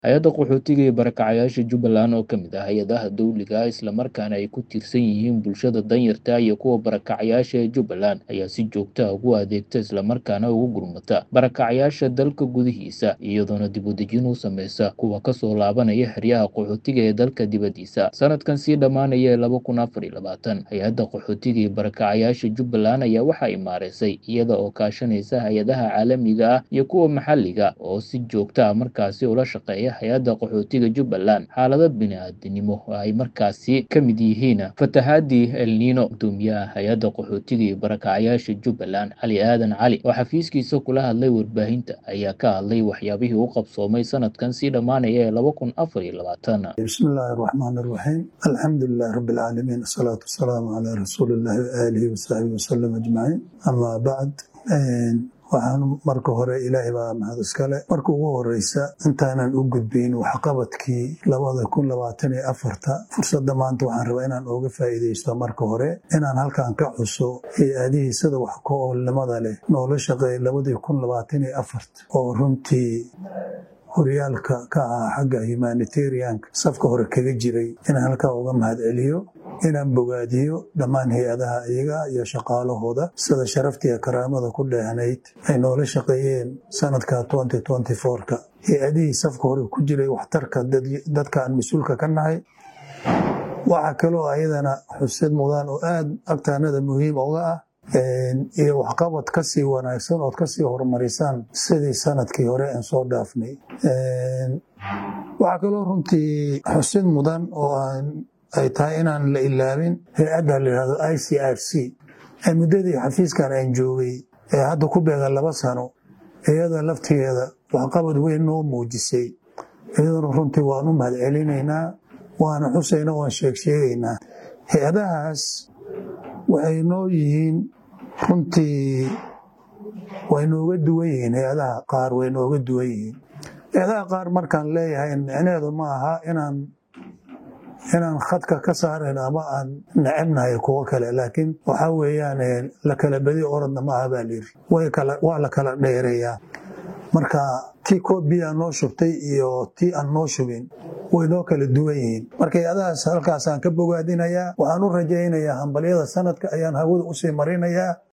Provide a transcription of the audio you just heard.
hay-adda qaxootiga iyo barakacayaasha jubbaland oo ka mid ah hay-adaha dowliga islamarkaana ay ku tiirsan yihiin bulshada danyarta iyo kuwa barakacayaasha ee jubbaland ayaa si joogta ah ugu adeegta islamarkaana ugu gurmata barakacayaasha dalka gudihiisa iyadoona dib u dejin u sameysa kuwa kasoo laabanaya xeryaha qaxootiga ee dalka dibaddiisa sanadkan sii dhammaanaya ee laba kun afar iyo labaatan hay-adda qaxootiga iyo barakacayaasha jubbaland ayaa waxa ay maareysay iyada oo kaashanaysa hay-adaha caalamiga ah iyo kuwa maxalliga oo si joogta ah markaasi ula shaqeeya hay-adda qaxootiga jubbaland xaalado bini-aadinimo oo ay markaasi ka mid yihiin fatahaadii elniino gudoomiyaha hay-adda qaxootiga iyo barakacayaasha jubbaland cali aadan cali oo xafiiskiisa kula hadlay warbaahinta ayaa ka hadlay waxyaabihii u qabsoomay sanadkan sii dhammaanaya ee laba kun afar iyo labaatan bismi illaahi araxmaan araxiim alxamdu lilahi rabbi alcaalamiin asalaatu wasalaamu calaa rasuuli illahi waaalihi wasaxbihi wasalam ajmaciin amaa bacd waxaan marka hore ilaahay baa mahad iskale marka ugu horeysa intaanan u gudbayn waxqabadkii labada kun labaatan iyo afarta fursadda maanta waxaan rabaa inaan ooga faa'iidaysto marka hore inaan halkan ka xuso hay-adihii sida wax ka oolnimada leh noola shaqeeyay labadii kun labaatan iyo afarta oo runtii horyaalka ka ahaa xagga humanitarianka safka hore kaga jiray inaan halkaa uga mahad celiyo inaan bogaadiyo dhammaan hay-adaha iyaga iyo shaqaalahooda sida sharaftiiyo karaamada ku dheehnayd ay noola shaqeeyeen sanadka ka hay-adihii safka hore ku jiray waxtarka dadka aan mas-uulka ka nahay waxaa kaloo ayadana xusid mudaan oo aada agtaanada muhiim uga ah iyo waxqabad kasii wanaagsan ood kasii horumarisaan sidii sanadkii hore aan soo dhaafnay waxaa kaloo runtii xusid mudan oo ay tahay inaan la ilaabin hay-adda layihahdo i c r c ee muddadii xafiiskan aan joogay ee hadda ku beegan laba sano iyada laftigeeda waxqabad weyn noo muujisay iyaduna runtii waan u mahad celinaynaa waana xusayna waan sheegsheegaynaa hay-adahaas waxay noo yihiin runtii way nooga duwan yihiin hay-adaha qaar way nooga duwan yihiin hay-adaha qaar markaan leeyahay micneheedu ma aha inaan inaan khadka ka saarayn ama aan necebnahay kuwo kale laakiin waxaa weeyaan la kala bedi orodna ma aha baa layiri waa la kala dheereeyaa marka tii koob biyaa noo shubtay iyo tii aan noo shubin way noo kala duwan yihiin marka hay-adahaas halkaasaan ka bogaadinayaa waxaan u rajaynayaa hambalyada sanadka ayaan hawada usii marinayaa